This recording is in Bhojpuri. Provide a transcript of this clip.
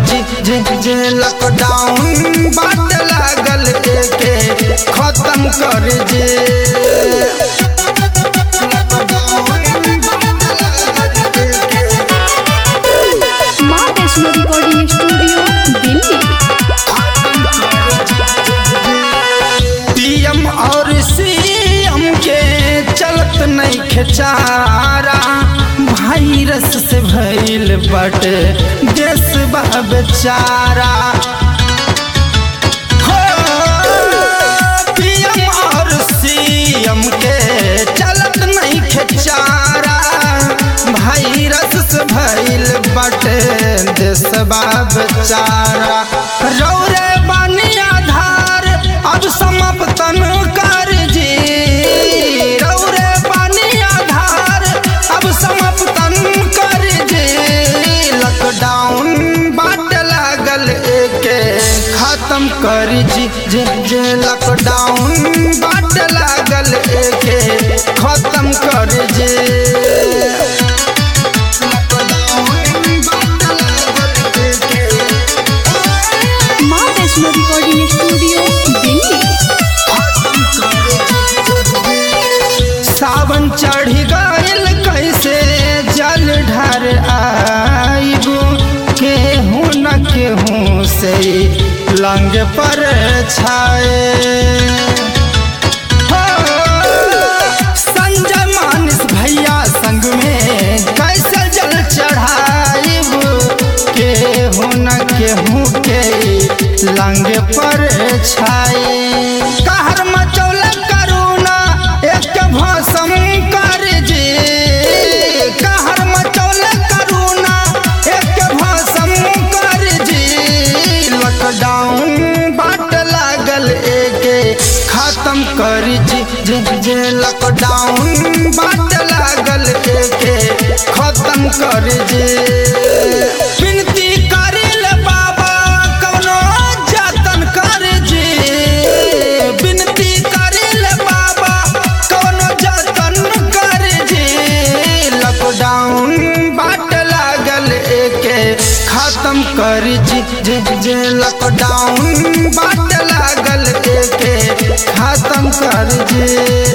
जी जे जे लॉकडाउन बाट लागल के के खत्म कर जे माँ Vaishno recording studio Delhi PM और सीएम के चलत नहीं खेचारा वायरस से भइल बट देश बा बेचारा हो, PM और सीएम के चलत नहीं खेचारा वायरस से भइल बट देश बा बेचारा रौरे बानी आधार अब समाप्तन कर जी रौरे बानी आधार अब समाप्तन कर जी लॉकडाउन बाट लागल एके खत्म कर जी जे जे लॉकडाउन बाट लागल एके खत्म कर जे लॉकडाउन बाट लागल एके माँ वैष्णो रिकॉर्डिंग स्टूडियो दिल्ली सावन चढ़ गइल कैसे जल ढर आइबो केहू न केहू से लंग पर छाए हो, संजय मानस भैया संग में कैसे जल चढ़ाइब केहू न केहू के लंग पर छाए कहर मचौल करुणा एक भसम कर जे कहर मचौल करुणा एक भसम कर जे लॉकडाउन बाट लागल एके खत्म कर जी जे जे लॉकडाउन बाट लागल एके खत्म कर जे विनती करिल बाबा कौनो जतन कर जे विनती करिल बाबा कौनो जतन कर जे लॉकडाउन बाट लागल एके खत्म कर जी जे जे लॉकडाउन बाट लागल एके खत्म कर जे